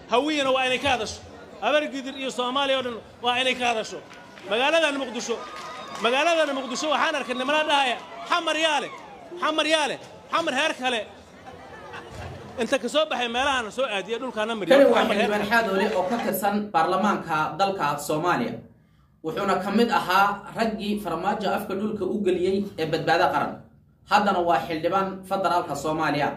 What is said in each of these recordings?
hawiyana waa inay ka hadasho habargidir iyo soomaaliya oo dhan waa inay ka hadasho magaaladan muqdisho magaaladan muqdisho waxaan arkay nimana dhahaya xamar yaale xamar yaale xamar heer kale inta ka soo baxay meelahan soo aadiya dhulkaana kani mariyo waa xamar heer xildhibaan xaadoole oo ka tirsan baarlamaanka dalka soomaaliya wuxuuna ka mid ahaa raggii farmaajo afka dhulka u geliyey ee badbaado qaran haddana waa xildhibaan federaalka soomaaliya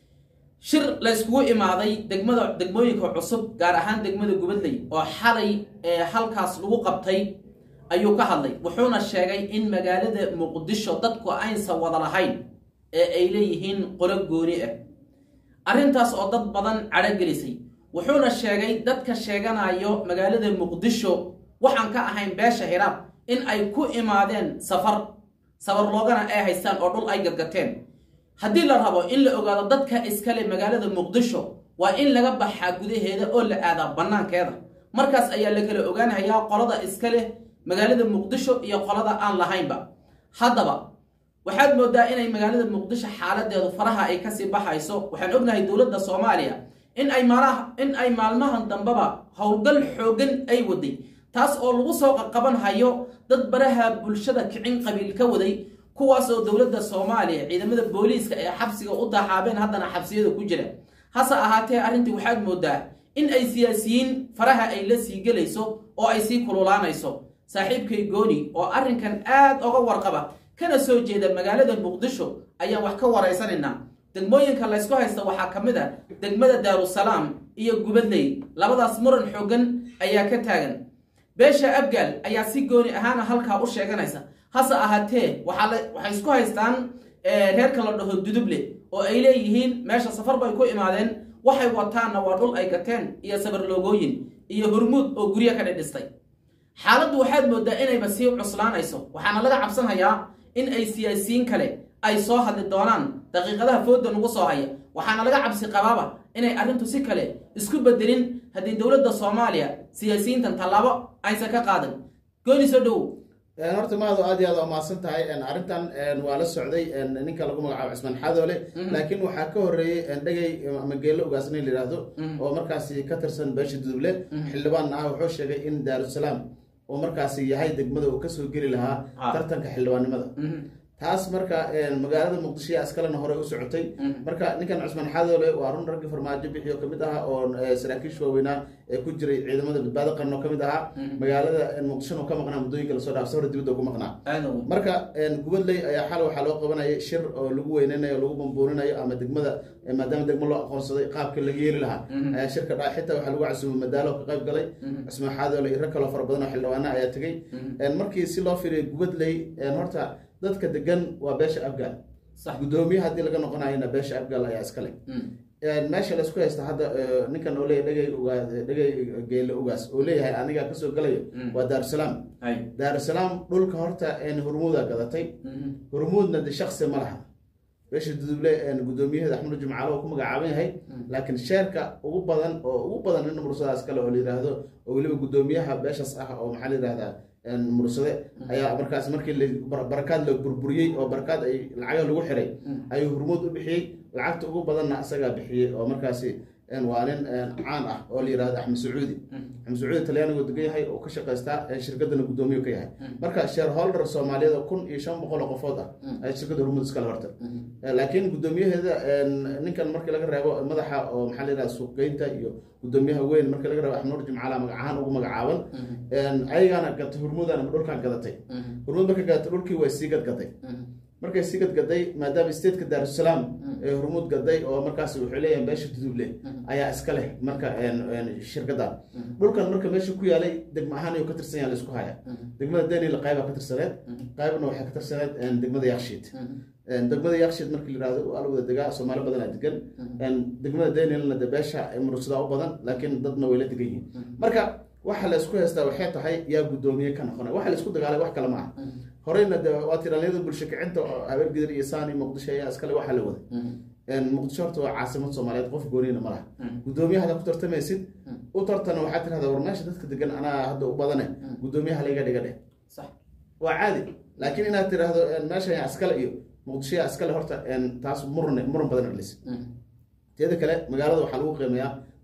shir la yskugu imaaday degmada degmooyinka cusub gaar ahaan degmada gubadley oo xalay ee halkaas lagu qabtay ayuu ka hadlay wuxuuna sheegay in magaalada muqdisho dadku aysan wada lahayn ee ay leeyihiin qolo gooni ah arrintaas oo dad badan cadho gelisay wuxuuna sheegay dadka sheeganayo magaalada muqdisho waxaan ka ahayn beesha hiraab in ay ku imaadeen safar safar loogana ay haystaan oo dhul ay gadgateen haddii la rabo in la ogaado dadka iskale magaalada muqdisho waa in laga baxaa gudaheeda oo la aadaa bannaankeeda markaas ayaa la kala ogaanayaa qolada iskale magaalada muqdisho iyo qolada aan lahaynba haddaba waxaad moodaa inay magaalada muqdisho xaaladeedu faraha ay kasii baxayso waxaan ognahay dowladda soomaaliya in ay maalaha in ay maalmahan dambeba howlgal xoogan ay waday taas oo lagu soo qaqaban hayo dad baraha bulshada kicin qabiil ka waday kuwaas oo dowladda soomaaliya ciidamada booliiska ee xabsiga u daxaabeen haddana xabsiyada ku jira hase ahaatee arrintii waxaad moodaa in ay siyaasiyiin faraha ay la sii gelayso oo ay sii kululaanayso saaxiibkay gooni oo arrinkan aad oga warqaba kana soo jeeda magaalada muqdisho ayaan wax ka waraysanaynaa degmooyinka laysku haysta waxaa ka mid a degmada daarusalaam iyo gubadley labadaas muran xoogan ayaa ka taagan beesha abgaal ayaa si gooni ahaana halkaa u sheeganaysa hase ahaatee waxaa la- waxay isku haystaan eh, reerka la dhaho duduble oo ay leeyihiin meesha safar bay ku imaadeen waxay wataanna waa dhul ay gateen iyo sabar loogooyin iyo hormuud oo guryo ka dhidhistay xaaladdu waxaad moodaa inayba sii cuslaanayso waxaana laga cabsanhayaa in ay siyaasiyiin kale ay soo hadli doonaan daqiiqadaha fooda nagu soo haya waxaana laga cabsi qabaaba inay arrintu si kale isku bedelin haddii dowladda soomaaliya siyaasiyiintan tallaabo aysan ka qaadan gooni soo dhowow Een, horta maado aad iyo aad waa mahadsan tahay Een, arrintan een, waa la socday een, ninka lagu magacaabo cismaan xadoole laakiin waxaa ka horeeyey een, dhegay ama geelo ugaasna la yidhaahdo oo markaasi ka tirsan beesha duduble xildhibaan ah wuxuu sheegay in daarusalaam oo markaasi yahay degmada uu kasoo geli lahaa Ah. tartanka xildhibaannimada taas marka een, magaalada muqdisho yaa iskalena hore u socotay marka ninkan cusmaan xadoole waa run raggii farmaajo bixiyo kamid aha oo eh, saraakiisha waaweynaa ee ku jiray ciidamada badbaado qaran oo kamid ahaa magaalada een, muqdishona ka maqnaa muddooyinka lasoo dhaaf safar dibadda ku maqnaa aadow marka een, gubadley ayaa xal waxaa loo qabanayay shir oo lagu weyneynayo lagu bambuurinayo ama degmada eh, maadaama degmo loo aqoonsaday qaabka laga yeeli lahaa ayaa shirka dhacay xitaa waxaa lagu casuumay madaalo ka qayb galay cismaan xaadoole iyo rag kaloo fara badan oo xildhibaana ayaa tegey Een, markii si loo fiiriyo gubadley een, horta dadka degan waa beesha afgaal sax gudoomiye haddii laga noqonayona beesha afgaal ayaa iskale Een, meesha laysku haysta hadda eh, ninkan oo leeyahay dhegay ugaa dhegay geele ugaas oo leeyahay anigaa kasoo galayo waa daarusalaam hay daarusalaam dhulka horta een, hormuuda gadatay hormuudna de shaksi ma laha beesha duduble een, gudoomiyaheeda axmed jumcaale oo ku magacaaban yahay laakiin sheerka ugu badan oo ugu badan nin mursadaas kale oo la yidhaahdo oo weliba gudoomiyaha beeshaas ah oo maxaa la yidhahdaa een, mursade ayaa markaas markii la bar- barakaad la burburiyey oo barakaad ay lacaga lagu xiray ayuu hormuud u bixiyey lacagta ugu badanna asagaa bixiyey oo markaasi een, waa nin een, caan ah oo la yidhahdo axmed sacuudi axmed sacuudi talyaanigu degan yahay oo ka shaqaystaa een, shirkadana gudoomiye ka yahay marka shareholder soomaaliyeed oo kun iyo shan boqol oo qofood ah ay shirkadda hormuud iskale horta Eh, laakiin gudoomiyaheeda een, ninkan markii laga reebo madaxa oo maxaa la yidhahda suuqgeynta iyo gudoomiyaha weyn markii laga reebo axmed nur jimcaala magac ahaan ugu magacaaban een, ayagaana gatay hormuudana dhulkan gadatay hormuud markay gadatay dhulkii way sii gadgaday markay sii gadgaday maadaama stateka daarusalaam ee hormuud gaday oo markaas wuxuu leeyahay beesha duduble ayaa iska leh marka een, een, shirkaddan dhulkan marka meesha ku yaalay degmo ahaan ayuu ka tirsan yahay laisku haya degmada daniel qayba ka tirsaneed qaybna waxay ka tirsaneed een, degmada yakshiid Een, degmada yakshiid markii la yihahdo waa la wada degaa soomaali badan aa degan Een, degmada danielna de beesha mursadaa u badan laakiin dadna way la degan yihiin marka waxa la isku haystaa waxay tahay yaa gudoomiye ka noqonay waxa la isku dagaalay wax kale ma aha horeyna de waa tiraalyada bulsho kicinta oo habeergidir iyo saani muqdisho ayaa iskale waxa la waday Een, muqdisho horta waa caasimad soomaaliyeed qof gooniyna ma laha gudoomiyaha hadda ku tartamaysid u tartana waxaa tirahda war meesha dadka degan anaa hadda u badane gudoomiyaha layga dhiga dheh sax waa caadi laakiin inaad tiraahdo een, meesha yaa iskale iyo muqdisho yaa iskale horta een, taas muran muran badan dhalis teeda kale magaalada waxaa lagu qiimeeyaa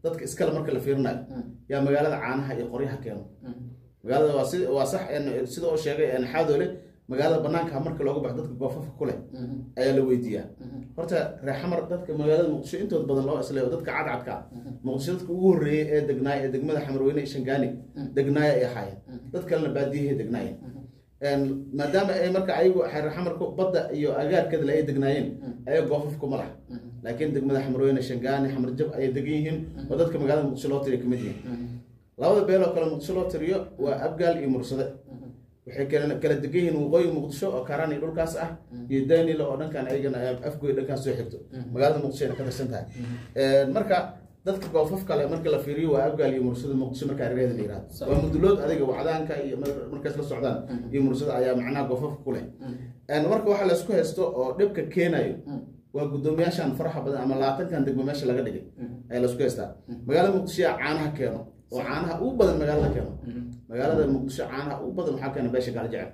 dadka iskale marka la fiirinayo yaa magaalada caanaha iyo qoryaha keeno magaalada waa si waa sax een, sida oo sheegay een, xaadoole magaalada banaanka marka looga baxo dadka goofafka ku leh ayaa la weydiiyaa horta reer xamar dadka magaalada muqdisho intooda badan loo isleeyo dadka cadcadka ah muqdisho dadka ugu horreeyay ee degnaaya ee degmada xamarweyne iyo shangaani degnaaya ay ahaayeen dad kalena baadiyahay degnaayeen Een, maadaama ay marka ayagu reer xamarku badda iyo agaarkeeda ay degnaayeen ayaa goofaf kuma laha laakiin degmada xamarweyne shangaani xamarjab ayay degan yihiin oo dadka magaalada muqdisho loo tiriya kamid yihiin labada beeloo kale muqdisho loo tiriyo waa abgaal iyo mursade waxay kala kala degan yihiin waqooyi muqdisho oo karaan iyo dhulkaas ah iyo daynile oo dhankan ayagana afgoy dhankaas soo xigto magaalada muqdisho ayna ka tirsan tahay Een, marka dadka goofaf kale marka la fiiriyo waa abgaal iyo mursada muqdisho marka arigeeda la yihahdo waa mudulood adiga wacdaanka iyo mar- markaas la socdaan iyo mursada ayaa macnaha goofafka ku leh Een, marka waxa laysku haysto oo dhibka keenayo waa guddoomiyaashan faraxa badan ama labaatankan degmo meesha laga dhigay ayaa laysku haystaa magaalada muqdisho yaa caanaha keeno oo caanaha ugu badan magaalada keeno magaalada muqdisho caanaha ugu badan waxaa keena beesha gaaljecel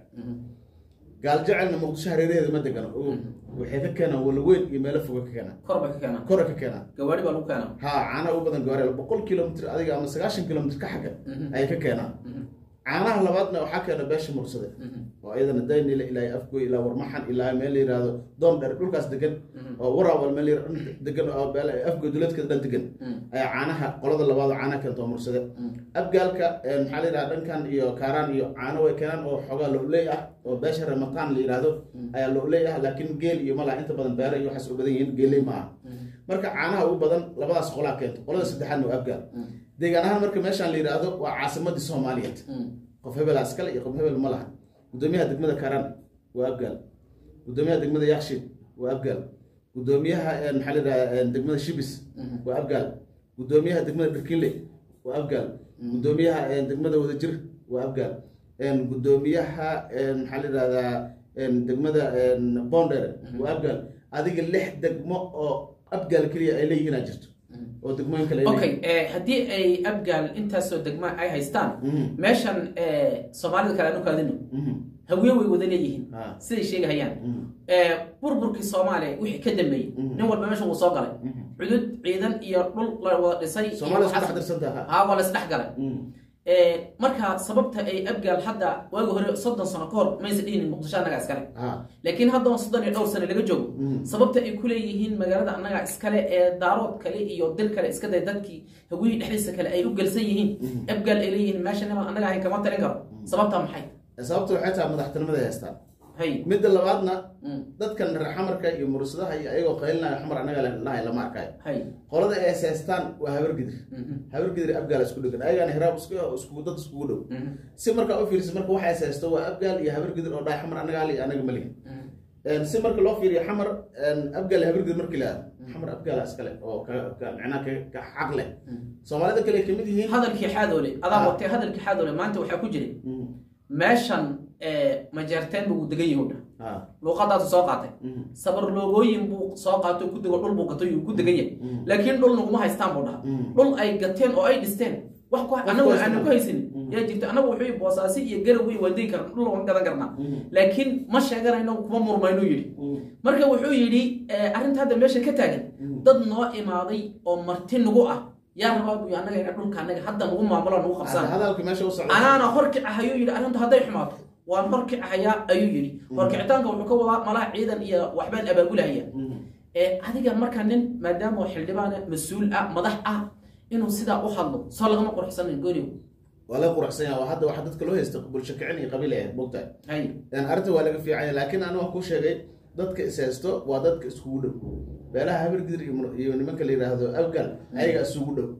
gaaljecelna muqdisho hareeraheeda ma degano oo waxay ka keenaan walaweyn iyo meelo foga ka keenaan kor bay ka keenaan kora ka keenaan gawaari baa lagu keenaa ha caanaha ugu badan gawaareel boqol kilomitr adiga ama sagaashan kilomitr ka xagga ayay ka keenaan caanaha labaadna waxaa keena beesha mursade oo iyadana daynile ilaa afgoy ilaa warmaxan ilaa meel la yihahdo doon dheer dhulkaas degan oo waraawal meel la yihahdo dhan degan oo beel- afgoy duleedkeeda dhan degan ayaa caanaha qolada labaad oo caanaha keento oo mursade abgaalka eh, maxaa la yidhahda dhankan iyo kaaraan iyo caano way keenaan oo xoogaa looley ah oo beesha ramataan la yidhahdo ayaa looley ah laakiin geel iyo malaa inta badan beere iyo waxaas u badan yihiin geeley ma ah marka caanaha ugu badan labadaas qolaa keento qolada saddexaadna waa abgaal deegaan ahaan marka meeshaan la yidhaahdo waa caasimadii soomaaliyeed qof hebelaa iskale iyo qof hebel ma laha gudoomiyaha degmada karan waa abgaal gudoomiyaha degmada yakshiid waa abgaal gudoomiyaha eh, maxaa la yidhahdaa degmada shibis waa abgaal gudoomiyaha degmada dharkinle waa abgaal gudoomiyaha eh, degmada wadajir waa abgaal En, gudoomiyaha en, maxaa la yidhahdaa en, degmada en, boondere waa abgaal adiga lix degmo oo abgaal keliya ay leeyihiin aa jirto oo degmooyin kale ay okay leeyihiin. eh, haddii ay abgaal intaasoo degma ay haystaan Mhm. meeshan eh, soomaalida kale anu kaadino Mhm. hawiye way wada leeyihiin Ah. siday sheegahayaan Mhm. Eh, burburkii soomaaliya wixii ka dambeeyey Mhm. nin walba meeshan wuu soo galay Mhm. cudud ciidan iyo dhul la wada dhisay iyo Soomaalida isku waxaas- dhex dirsantaha. haa waa la isdhex galay Mhm. Eh, marka sababta ay abgaal hadda waagi hore soddon sano ka hor maysa dhihinin muqdisho annaga iskale Ah. laakiin hadda soddon iyo dhowr sano laga joogo Mhm. sababta ay ku leeyihiin magaalada annaga iskale ee daarood kale iyo dil kale iska day dadkii hawiyii dhexdiisa kale ay u gelsan yihiin abgaal ay leeyihiin meesha niman annaga ahayn kama talin karo sababta maxay sababta waxay tahay madaxtinimada ay haystaan hay midda labaadna Mm. dadkan reer xamarka iyo mursadaha iyo ayagoo qaylinaya xamar anaga lahay lama arkayo hay qolada ay haystaan waa habargidir Mhm. habargidir abgaal isku dhegan ayagana hiraab isku isku dad iskugu dhow Mhm. si markaa u fiiriso marka waxa haysto waa abgaal iyo habargidir oo dhahay xamar anaga ali anaga malihin Mhm. En, si marka loo fiiriyo xamar en, abgaal iyo habargidir markii la aado xamar abgaala iskale oo ka- ka- macnaha ka- ka xaq leh soomaalida kale ay kamid yihiin hadalkii xaadoole adaa Ah. watay hadalkii xaadoole maanta waxaa ku jiray Mhm. meeshan eh, majeerteen buu degan yahay dha Ah. luuqadaasu soo qaatay Mhm. sabar loogooyin buu soo qaato ku dego dhul buu gato yuu ku degan yahay Mm. laakiin dhul naguma haystaan buu dhaha Mm. dhul ay gateen oo ay dhisteen wax ku anagu ku haystaan. aanu ku haysanin Mm. yaa jirta anagu wuxuu boosaasi iyo garow iyo waan degi karna dhul waan gadan karnaa Mm. laakiin ma sheeganayno kuma murmayno yidhi Mm. marka wuxuu yidhi eh, arrinta hadda meesha ka taagan Mm. dad noo imaaday oo marti nagu ah yaa rabaa buu anaga ina dhulka anaga hadda nagu maamulo nagu qabsana hadalka meesha u socda anaana horkicahayuu yidhi arrintu hadday xumaato waan horkicahayaa ayuu yidhi horkicitaanka wuxuu ka wadaa malaha ciidan iyo waxbaan abaabulahaya Mhm. ee adiga marka nin maadaama oo xildhibaan ah, mas-uul ah madax ah inuu sidaa u hadlo soo lagama qurxsanin gooniw waa laga quruxsan yahay waa hadda waxa dadka loo haysta bulsho kicin iyo qabiil ay mogtahay hay Een, arrinta waa laga fiican yahay laakiin aniga waan kuu sheegay dadka is haysto waa dadka iskugu dhow beelaha habargidir iyo mur- iyo nimanka la yidhaahdo abgal ayaga isugu dhow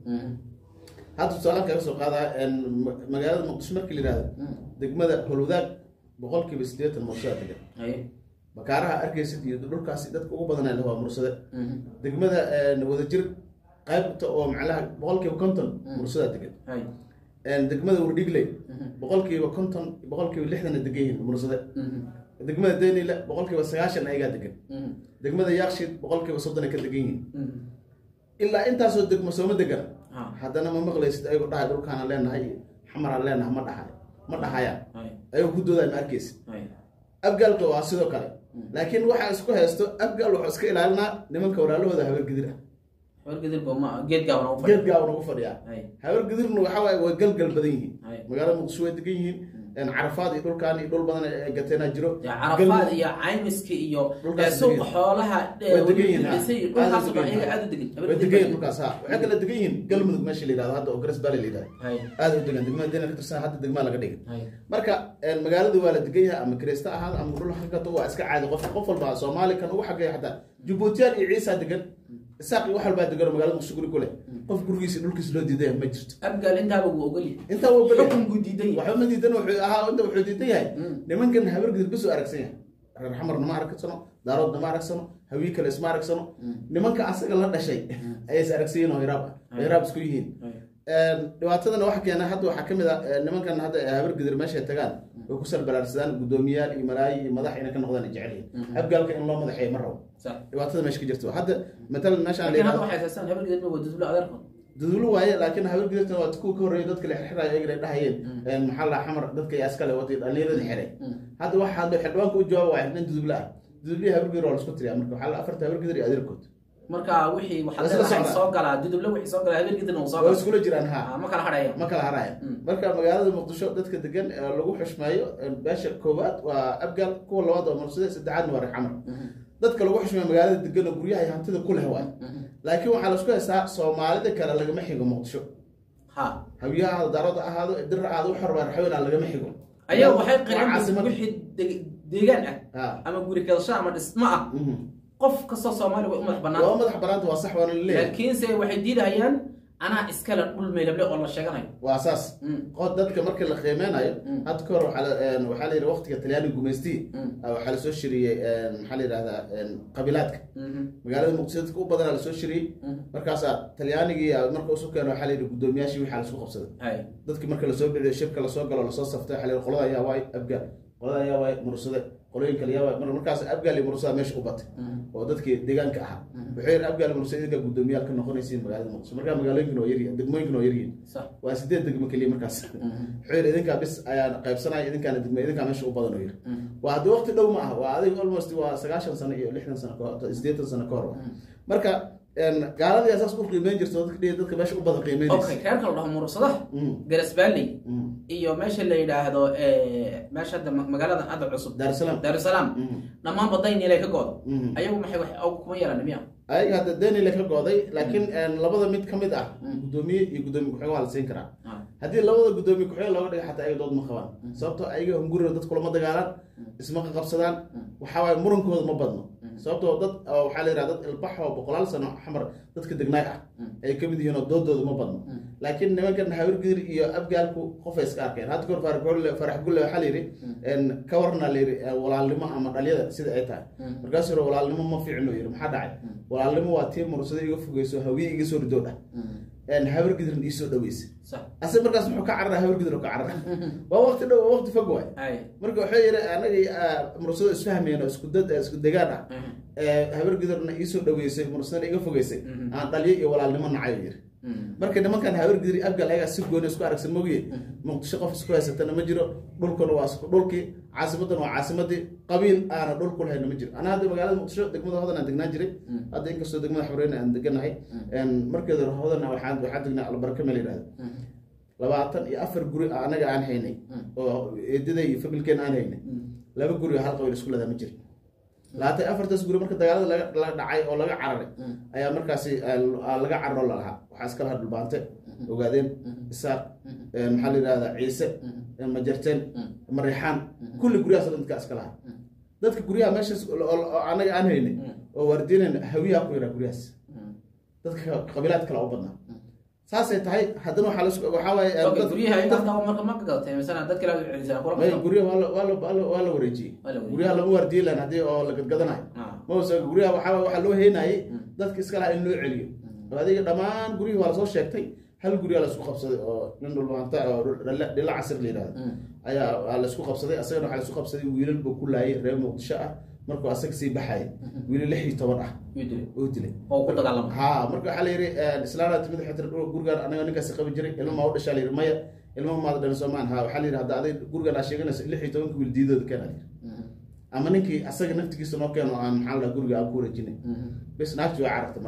hadda tusaalaan kaga soo qaadaa een, ma- magaalada muqdisho markii la yidhahdo degmada holwadaag boqolkiiba siddeetan mursada degan hay bakaaraha arkaysid iyo dhulkaasi dadka ugu badanaa leh waa mursade degmada een, wadajir qaybta oo macnaha boqolkiiba konton mursada degan hay Een, degmada wardhigley boqolkiiba konton boqolkiiba lixdan ay degan yihiin mursade degmada daynile boqolkiiba sagaashan ayagaa degan degmada yakshiid boqolkiiba soddon ay ka degan yihiin ilaa intaasoo degmo sooma degan Ha. haddana ma maqlaysid ayagoo dhahay dhulkaana leenahay xamaraan leenahay ma dhahay ma dhahayaan hay ayagoo ku doodaay ma arkaysid hay abgaalka waa sidoo kale laakiin waxaa isku haysto abgaal wuxuu iska ilaalinaa nimanka walaalahooda habargidir ah wargadir boma geed gaaban u geed fadhiya gaaban ugu fadhiyaa hay habar gadirna waxa waaye way galgal badan yihiin hay magaalada muqdisho way degan yihiin carafaad iyo dhulkaan iyo dhul badan ay gateenaa jiro Ya, carafaad iyo caymiska iyo Dhulkaas ee, suuqa degan. xoolaha ee, Way degan yihiin, dhulkiisa iyo ha. dhulkaas oo dhan Aad u iyaga degan. aad u degan way degan yihiin dhulkaas ha waxay kala degan yihiin galmudug meesha la yidhahdo hadda oo garas baale la yidhahdo hay aad u degan degmada dena ka tirsan hadda degmaa laga dhigay hay marka magaaladu waa la degan yahay ama kirista ahaado ama dhul hagato waa iska caadi qof qof walba soomaali kan ugu xageeya xataa jubuutiyaan iyo ciisa degan isaaq iyo wax walbaa degan oo magaalada muqdisho guri ku leh qof gurigiisa dhulkiisa loo diidaya ma jirto abgaal intaaba wuu ogolyahay intaa wuu ogol yahay. xukun buu diidan yahay waxba ma diidan wuxuu ahaa inta wuxuu diidan yahay Mm. nimankan habargidir bas u aragsan yahay reer xamarna ma aragsano daaroodna ma aragsano hawii kale isma aragsano nimanka asaga la dhashay ayay is aragsan yihiin oo hiraab ah oo hiraab isku yihiin Hay. dhibaatadana waxa keena hadda waxaa kamid a nimankan hadda habargidir meeshay tagaan way ku salbalaarsadaan guddoomiyaal iyo malaayi iyo madax inay ka noqdaan ay jecel yihiin abgaalka in loo madaxeeyo ma rabo sax dhibaatada meesha ka jirto hadda matalan meeshaan laakiin hadda la waxay haystaan habargeed ma wada dublo adeerkood dudulo waaye laakiin habargidirtan waa kuwa ka horreeyay dadka la xirxirayo ayaga ay dhahayeen maxaa la xamar dadka yaa iskale watay dhallinyarada xiray hadda waxa hadda xildhibaanka u jawaaba waa xirnan dudubla ah dudubliya habargidir waa la isku tiriyaa marka waxaa la afarta habargidir iyo adeerkood marka wixii waxaa Waa isla leedahay socdaan. soo galaa duduble wixii soo galaa habargeedna uu soo waa galaa iskula jiraan ha Ah, ma kala hadhaya ma kala haraya Mm. marka magaalada muqdisho dadka degan ee lagu xushmeeyo beesha koowaad waa abgaal kuwa labaad waa mursade saddexaadna waa reer xamar dadka lagu xushmeeyo magaalada degan oo guryaha iyo hantida ku leh waay laakiin waxaa la isku haystaa soomaalida kale lagama xigo muqdisho ha hawiye ahaado daarood ahaado dir ahaado wax horba raxweyn aan lagama xigo ayaga waxay Waa qireen caasimad wixii deg- deegaan ah ha ama guri kadasho ama dhismo ah mhm. qof kastoo soomaali way u madax waa bannaan madax banaanta waa sax waana laleeyahay laakiinse waxay diidahayaan anaa iskale dhul meelable oo la sheeganayo waa saas Mm. qod dadka markii la qiimeynayo Mm. hadda ka hor waxaa la- een, waxaa la yidhi waqtiga talyaani gumaystii Mm. ah, waxaa lasoo shiriyey een, maxaa la yidhahdaa een, qabilaadka Mhm. magaalada muqdisho dadka u badanaa lasoo shiriyey Mm. markaasaa talyaanigii ah, marka usu keeno waxaa la yidhi guddoomiyaashii waxaa lasku qabsaday hay dadkii marka lasoo biciyo shirka lasoo galo lasoo saftay waxaa la yidhi qolada ayaa waay abgaal qolada ayaa waay mursade qolooyin kale ayaa waay mar markaas abgaal iyo mursada meesha u batay oo dadkii deegaanka ahaa wuxuu yidhi abgaal iyo mursade idinka guddoomiyaal ka noqonaysiin magaalada muqdisho markaa magaalooyinkan waa yaryihin degmooyinkan waa yaryihin sax waa sideed degmo keliya markaas wuxuu yidhi idinkaa bis ayaan qaybsanaya idinkaana degmo idinkaa meesha u badan oo yidhi waa haddii waqti dhow ma ah waa adig almost waa sagaashan sano iyo lixdan sano ka hor sideetan sano ka hor wa. marka een, gaaladii saas u qiimeyn jirto dadka dhihi dadka meesha u badan okay qiimeynaysa reerka la dhaho mursadaha Mm, garas valley mm. iyo meesha la yidhaahdo eh, meesha hadda ma- magaaladan hadda cusub Dar es Salaam. daarusalaam Mm, dhammaan badaynila ka goodo mm. ayagu maxay wax og kuma yeelan miya ayaga hadda denile ka gooday laakiin een, labada mid ka mid ah Mm. guddoomiye iyo guddoomiye ku-xigeen waa la siin karaa Ah. haddii labada guddoomiye ku-xigeen looga dhiga xataa ayaga dood ma qabaan sababtoo ayaga hunguriga dad kulama dagaalaan isma qabsadaan waxaa waaye murankooda ma badno sababtoo dad oo waxaa la yidhaha dad ilbax oo boqolaal sano xamar dadka degnaay ah ay kamid yihiin oo doodooda ma badno laakiin nimankan habargidir iyo abgaalku qofay iska arkeen hadda kahor farax gulle farax gulle waxaa la yidhi een, ka warna la yidhi eh, walaalnimo ama dhalyada sida ay tahay markaasuu yidhi walaalnimo ma fiicno yidhi maxaa dhacay walaalnimo waa tii mursada iga fogeyso hawiye iga soo ridood ah een, habargidirna iisoo dhaweysa sax ase markaas muxuu ka carara habargidir oo ka carara waa waqti dhow waa waqti fog waay ay marka wuxuu yidhi anaga mursado isfahmeen oo isku dad isku degaan ah ee habargidirna iisoo dhaweysay mursadana iga fogeysay Mhm. aan dhalyo iyo walaalnimo nacayo yidhi marka nimankan habargidir iyo abgal ayagaa si gooni isku aragsan mogiye muqdisho qof isku haysatana ma jiro dhulkuna waa isku dhulkii caasimadan waa caasimadii qabiil aana dhul ku lahayna ma jiro anaa hadda magaalada muqdisho degmada hodan aan degnaan jiray hadda inkastoo degmada xabreyne aan deganahay markeeda hodan waxaan waxaan degnaa albarka meel yidhahda labaatan iyo afar guri anaga aan haynay oo eedaday iyo familkeen aan haynay laba guri oo hal qabiil isku ledaa ma jiro labaatan iyo afartaas guri marka dagaalada laga laga dhacay oo laga cararay ayaa markaasi ah, laga cararo lalahaa waxaa iska lahaa dhulbaante ogaadeen isaaq eh, maxaa la yidhahdaa ciise eh, majarteen marixaan kulli guryahaas oo dhan dadka iska lahaa dadka guryaha meeshaas oo- oo oo anaga aan haynay oo waardiinayna hawiyaha ku yaraa guryahaas dadka qabiilaad kale u badnaa saasay tahay haddana waxaa lasku waxaa waaye eh, okay dad- guryaha dad- intaas qabo marka ma ka gadatay misana dad kale aad u celisana kula maya qabsan guryaha waa la- waa la- waa la- waa la wareejiyey Waa la wareejiyey. guryaha lama waardiye lan haddii oo la gadgadanayo Ah. mause guryaha waxaa waxaa loo heynayay dadka iska lahaa in loo celiyo oo adiga dhammaan guryihii waa lasoo sheegtay hal guryaa laisku qabsaday oo nin dhulbaanta oo dhila- dhila casir la yidhahdo ayaa waa laisku qabsaday asagana waxaa laisku qabsaday wiilal buu ku laayay reer muqdisho ah markuu asaga sii baxayay wiilal lix iyo toban ah Yuu dilay. oo dilay oo ku dagaalama ha marka waxaa la yidhi islaana timid waxay tiri "Dhul- gurigaan anaga ninkaasi qabi jiray ilma maa u dhashaa la yidhi maya ilma maada dhalin soomaan ha waxaa la yidhi hadda aday gurigaan aa sheeganaysa lix iyo tobanka wiil diidooda keena la yidhi ama ninkii asaga naftigiisa noo keeno aan maxaa la dhaha guriga aan ku wareejinay bes naagti waa carartay marka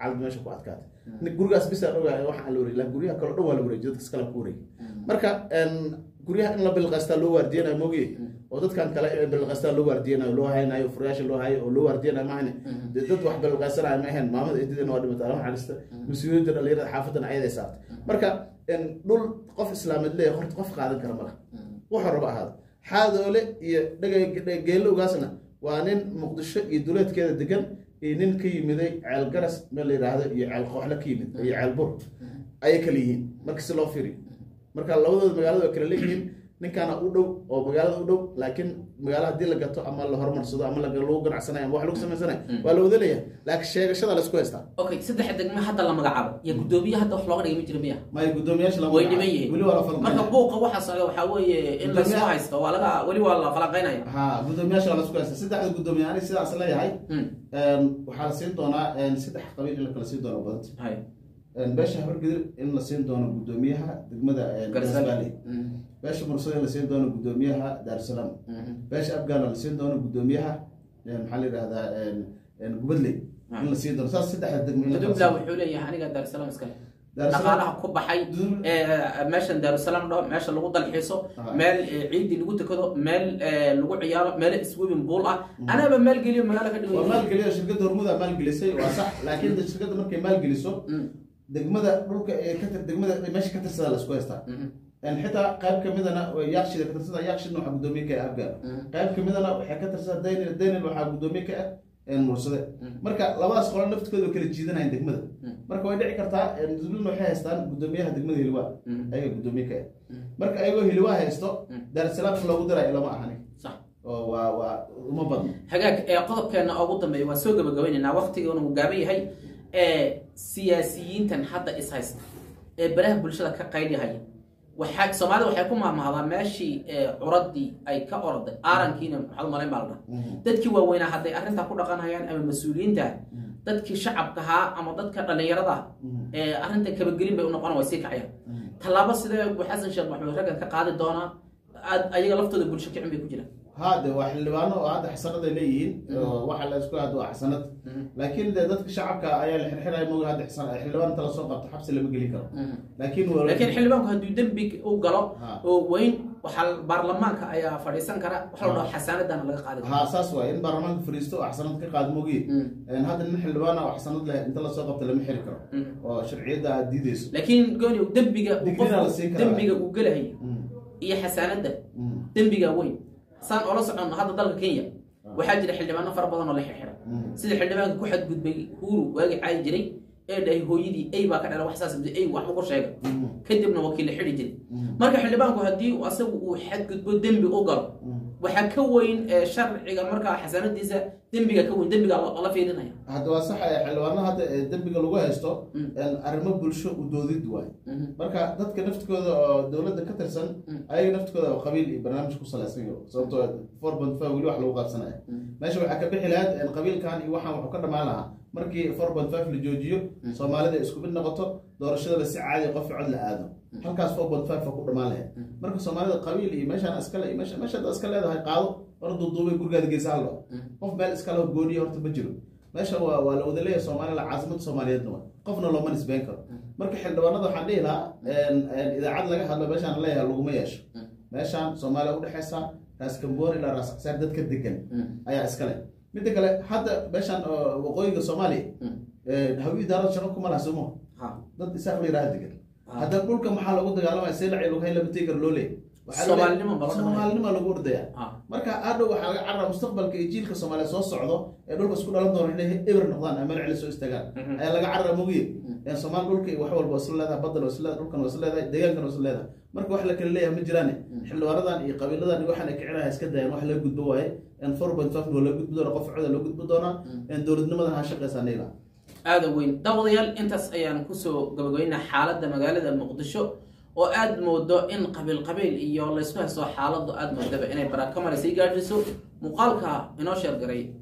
xaalad meesha ku adkaatay Nin gurigaas bisa ogahay waxa aan la wareegay laakiin guryaha kale o dhan waa la wareegay dadkas kale ku wareegay marka een, guryaha in la bilqaystaa loo waardiyanayo mogi oo dadkan kale in bilqaystaa loo waardiyanayo loo haynayo furayaasha loo hayo oo loo waardiyanayo mahane dee dad wax bilqaysanayo ma ahayn maamada eedadina waa dhimatay allah xalista mas-uuliyadda dhalinyarada xaafadan ayaday saartay marka een, dhul qof islaameed leeyahay horta qof qaadan kara malaha wuxuu raba ahaado xaadoole iyo dhega geelowgaasna waa nin muqdisho iyo duleedkeeda degan iyo nin ka yimiday ceel garas meel la yidhaahdo iyo ceel qooxle ka yimid iyo ceel bur ayay kala yihiin marka si loo firi marka labadooda magaalada waa kala leeyihiin ninkaana u dhow oo magaalada u dhow laakiin magaala haddii la gato ama la horumarsado ama laga- lagu ganacsanayo ama wax lagu samaysanayo waa la wada leeyahay laakiin sheegashada la isku haystaa okay saddex degme hadda la magacaabo iyo guddoomiye hadda wax looga dhigay ma jira miya maya guddoomiyaasha lama way magacaabo. dhiman yihiin weli waa la falqaynaya. marka buuqa waxaa socda waxaa weeye in lasoo Guddoomiyaha- haysto waa laga weli waa la falanqaynaya ha guddoomiyaasha waa la isku haystaa saddexda guddoomiye aniga sidaas leeyahay Mm. een, waxaa la siin doonaa een, saddex qabiil in la kala siin doono badanta hay Een, beesha habargedir in la siin doono guddoomiyaha degmada een, Garisabelle. Garisabelle. Mm. beesha mursada in la siin doono guddoomiyaha daarusalaam Mhm. beesha afgaana la siin doono guddoomiyaha een, maxaa la yidhahdaa een, een, gubadley in la siin doono saas saddexda degmo in la kala dubla siin wuxuu leeyahay aniga daarusalaam iskale Daarusalaam- dhaqaalaha ku baxay Dub- ee, meeshan daarusalaam dhaho meesha lagu dalxiiso Ah. meel ee, ciidii lagu tukado meel ee, lagu ciyaaro meel swimming pool ah anaaba meel geliyo magaalo ka waa dhigo maalgeliyo shirkadda hormuda maalgelisay waa sax laakiin de shirkadda markay maalgeliso degmada dhulka ee ka tir- degmada meesha ka tirsada la isku haystaa Een, xitaa qayb kamidana yaaqshida ka tirsada yaaqshidna waxaa guddoomiye ka ah afgaar qayb kamidana waxay ka tirsada daynil daynil waxaa guddoomiye ka ah een, mursade marka labadaas qolo naftooda way kala jiidanayaan degmada marka way dhici kartaa een, dublin waxay haystaan guddoomiyaha degmada hiliwaa ayaga guddoomiye ka ah marka ayagoo hiliwaa haysto daarsalaam in loogu dirayo lama ahani sax oo waa waa uma badno hagaag ee qodobkeena ugu dambeeya waa soo gabagabaynaynaa waqtigoona uu gaaban yahay ee siyaasiyiintan hadda is haysta ee baraha bulshada ka qaylihaya waxaa soomaalida waxay ku maamahdaa meeshii ee curadii ay ka orday aarankiina maxaad umalayn baa la dhaha dadkii waaweynaa hadday arrintaa ku dhaqanayaan ama mas-uuliyiinta dadkii shacabka ahaa ama dadka dhallinyarada ee arrinta kabagelin bay u noqon way sii kacayaan tallaabo sidee bu xasan sheekh maxamed raggan ka qaadi doonaa aad ayaga laftooda bulsho kicin bay ku jiraan haade waa xildhibaano oo hadda xasanad ay leeyihiin oo waxa la isku hado waa xasanad laakiin de dadka shacabka ayaa la xirxiraya moga hadda xasan xildhibaan inta lasoo qabto xabsi lama geli karo laakiin waa- laakiin xildhibaanku hadduu dembi u galo Ha. oo weyn waxaa baarlamaanka ayaa fadhiisan kara waxa la dhaho xasaanadana laga qaadi karo ha saas waay in baarlamaanka fariisto oo xasanad ka qaado mogi Mm. hadda nin xildhibaan oo xasanad leh inta lasoo qabto lama xiri karo Mm. oo sharciyadda aad diideyso laakiin gooni dembiga uu Digrina la qofku siin karaa. dembiga uu gelahayo Mm. iyo xasaanadda Mm. dembiga weyn saan oola soconno hadda dalka kenya waxaa jira xildhibaano fara badan oo la xirxira Mm. sida xildhibaanka ku xadgudbay huuru waagi caayi jiray ee dhahay hooyadii ey baa ka dhala wax saas ey waxba ku sheega Mm. kadibna wakiil la xidhi jiray Mm. marka xildhibaanku haddii uu asagu uu xadgudbo dembi u galo Mm. waxaa ka weyn ee sharciga markaa xasaanadiisa dembiga ka weyn dembiga la fiirinaya hadda waa sax ee xildhibaano hadda ee dembiga lagu haysto Mm. een arrimo bulsho u doodid waay Mhm. marka dadka naftkooda oo dowladda ka tirsan Mm. ayaga naftkooda oo qabiil iyo barnaamij ku salaysan yaho sababtoo four point five weli wax lagu qaabsanaya meesha waxaa ka bixi lahayd een qabiilkan iyo waxaan wuxuu ka dhamaan lahaa markii four point five la joojiyo soomaalida ay isku mid noqoto doorashadana si caadi qof cod la aado halkaas four point five ku dhamaan lahayd marka soomaalida qabiil iyo meeshaan iskale iyo meesha meeshaad iska leedahay qaado hor duuduubay gurigaada geysa hallo qof meel iskale gooniya horta ma jiro meesha waa waa la wada leeyahay soomaalila caasimada soomaaliyeedna waa qofna looma nisbeyn karo marka xildhibaanada waxaan dhihi lahaa een, een, idaacad laga hadlo meeshaan leeyahay laguma yeesho meeshaan soomaaliya udhexeysa raas kamboon ilaa raas casaar dadka degan ayaa iskale midda kale hadda meeshaan oo waqooyiga soomaaliya een, hawi idaarada shaqo kuma laha somo Ha. dad isaaq la yidhaha degan Ah. hadda dhulka maxaa lagu dagaalamaya seelaci lughay lama tegi karo loo leeyahy Waxaa loo Soomaalinimo leeyahay- baa la soomaalinimo lagu ordaya Ha. marka hadhow waxaa laga carraa mustaqbalka iyo jiilka soomaaliya soo socdo ee dhulka isku dhalan doona inay eber noqdaan ama racli soo istaagaan Mhm. ayaa laga carraa mogiye ee soomaali dhulka iyo wax walba waa isla leedahay badan waa isla leedahay dhulkan waa isla leedahay deegaankan waa isla leedahay marka wax la kala leeyahay ma jiraane xildhibaanadan iyo qabiiladan iyo waxaan ay kicinaha iska dayaan wax laga gudbo waaye en four point five waa loo gudbi doona qof coda loo gudbi doonaa en dowladnimadan ha shaqeysaa nayla aada weyn daawadayaal intaas ayaan kusoo gabagabeynaa xaaladda magaalada muqdisho oo aad moodo in qabiil qabiil iyo laysku haysto xaaladu aad moodaba inay barakamale sii gaadhiso muuqaalka inoo sheergaray